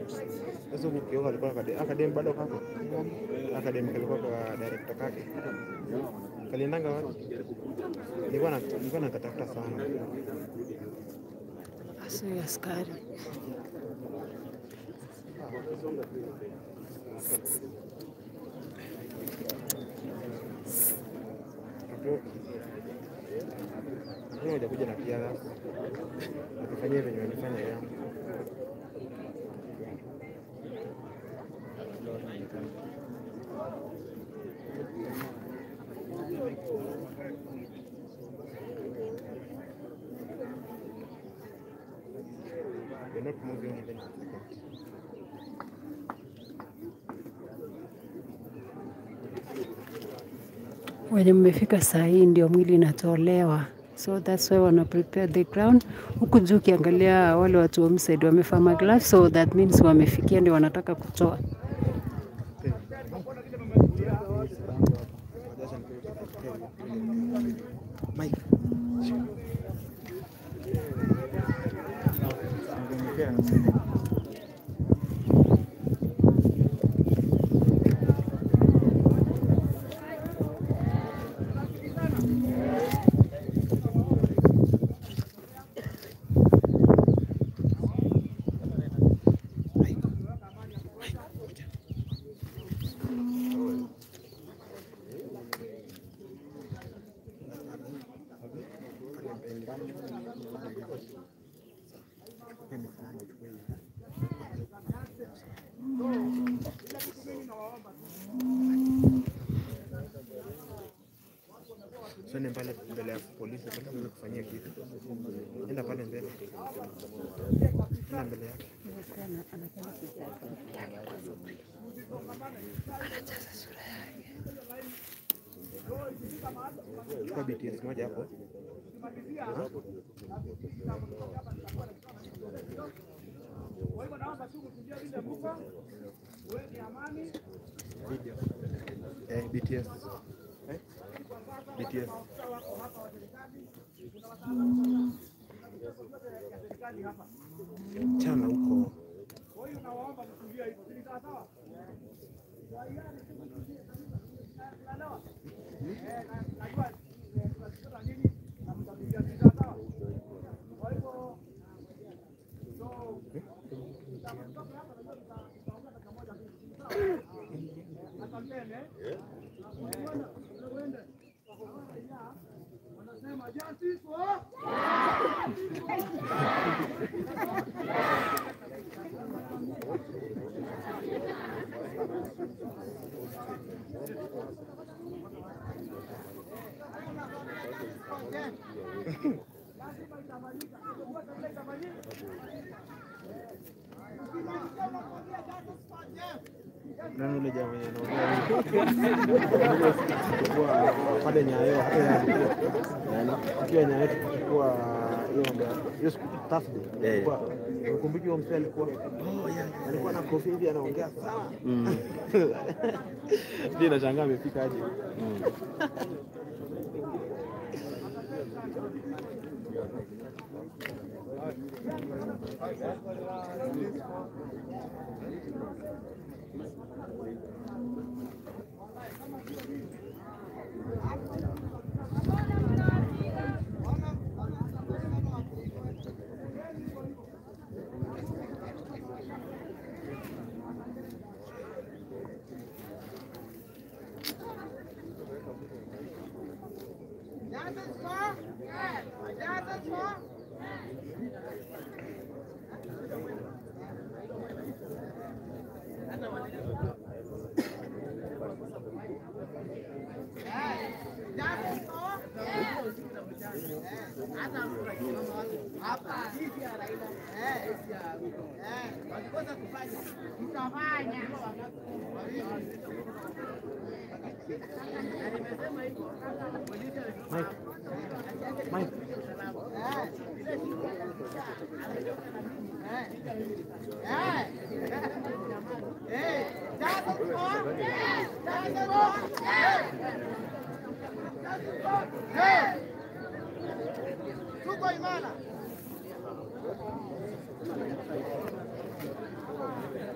Sasa huku Kioko alikuwa akade- akadem bado kako akadem kalikuwa kwa director kake kaliendanga wapi? Nilikuwa na nilikuwa nakatafuta sana. Asi askari. Mimi hajakuja na kiara akifanyia venye walifanya yangu. We're not moving even a second. Wenye mmefika saa hii ndio mwili inatolewa, so that's why wana prepare the ground. Huku juu ukiangalia wale watu wa Homestead wamevaa magloves, so that means wamefikia, ndio wanataka kutoa. Mike. Usiende pale mbele ya polisi, nataka niweze kufanyia kitu. Enda pale mbele, enda mbele yake. Chukua BTS moja hapo. Ha? Video. Eh, BTS. Eh? BTS. Chana huko. Nani yule jamaa mwenye anaongea kwa pale Nyayo hata ya akiwa Nyayo tukichukua hiyo mambo ya- hiyo siku Thursday kwa ukumbuki huyo mzee alikuwa alikuwa na kofia hivi anaongea sana ndio nashangaa amefika aje Mike Mike Tuko imara.